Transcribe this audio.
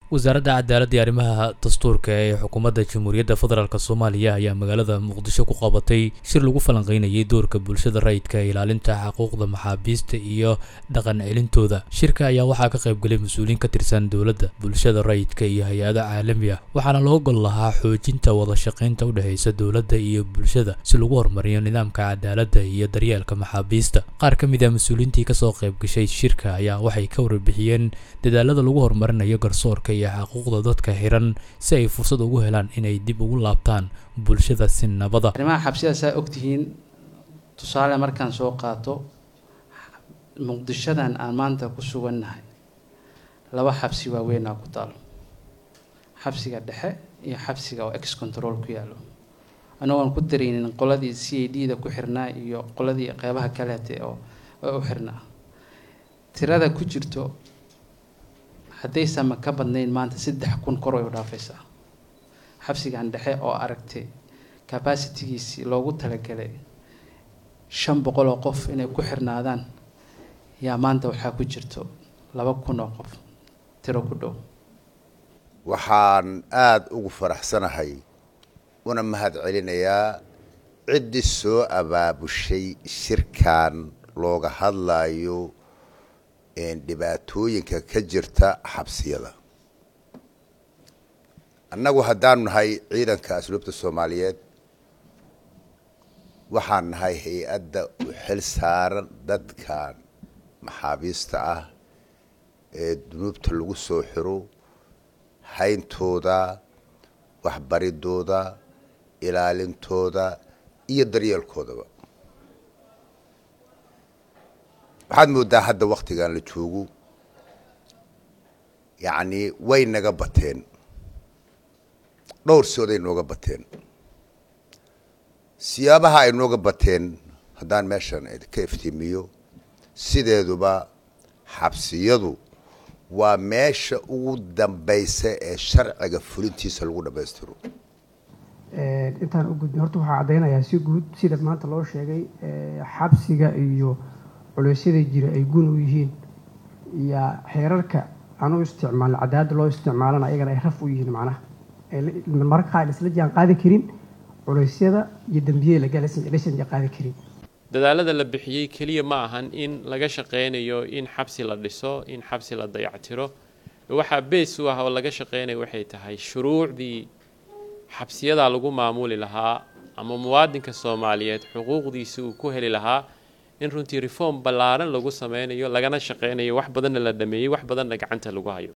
wasaaradda cadaaladda iyo arrimaha dastuurka ee xukuumadda jamhuuriyadda federaalk soomaaliya ayaa magaalada muqdisho ku qabatay shir lagu falanqeynayay doorka bulshada rayidka ee ilaalinta xuquuqda maxaabiista iyo dhaqan celintooda shirka ayaa waxaa ka qaybgalay mas-uuliyiin ka tirsan dowladda bulshada rayidka iyo hay-ada caalami ah waxaana loo gol lahaa xoojinta wada shaqaynta u dhexaysa dowladda iyo bulshada si lagu horumariyo nidaamka cadaaladda iyo daryeelka maxaabiista qaar ka mid a mas-uuliyiintii kasoo qaybgashay shirka ayaa waxay ka warbixiyeen dadaalada lagu horumarinayo garsoorka iyo xuquuqda dadka xiran si ay fursad ugu helaan inay dib ugu laabtaan bulshada si nabada arrimaha xabsiyada saa ogtihiin tusaale markaan soo qaato muqdishadan aan maanta ku sugannahay laba xabsi waaweynaa ku taalo xabsiga dhexe iyo xabsiga oo ex control ku yaalo anagoon ku dareynin qoladii c a d da ku xirnaa iyo qoladii qeybaha kaleete oo u xirnaa tirada ku jirto haddaysanma ka badnayn maanta saddex kun kor way u dhaafaysaa xabsigan dhexe oo aragtay capacitigiisii loogu talagalay shan boqol oo qof inay ku xirnaadaan yaa maanta waxaa ku jirto laba kun oo qof tiro ku dhow waxaan aada ugu faraxsanahay una mahad celinayaa ciddii soo abaabushay shirkan looga hadlayo dhibaatooyinka ka jirta xabsiyada annagu haddaanu nahay ciidanka asluubta soomaaliyeed waxaan nahay hay-adda u xil saaran dadkan maxaabiista ah ee dunuubta lagu soo xiro hayntooda waxbaridooda ilaalintooda iyo daryeelkoodaba waxaad moodaa hadda waktigan la joogo yacni way naga bateen dhowr sooday nooga bateen siyaabaha ay nooga bateen haddaan meeshan ka iftiimiyo sideeduba xabsiyadu waa meesha ugu dambaysa ee sharciga fulintiisa lagu dhammaystiro intaan u gudbin horta waxaa caddaynayaa si guud sida maanta loo sheegay xabsiga iyo culeysyada jira ay gun u yihiin iyo xeerarka aan u isticmaalin cadaalada loo isticmaalana ayagana ay raf u yihiin macnaha mararka qaar isla jaan qaadi karin culeysyada iyo dembiyada lagalasan jaan qaadi karin dadaalada la bixiyey keliya ma ahan in laga shaqeynayo in xabsi la dhiso in xabsi la dayactiro waxaa bees u ah oo laga shaqeynayo waxay tahay shuruucdii xabsiyadaa lagu maamuli lahaa ama muwaadinka soomaaliyeed xuquuqdiisi uu ku heli lahaa in runtii reform ballaaran lagu sameynayo lagana shaqeynayo wax badanna la dhameeyey wax badanna gacanta lagu hayo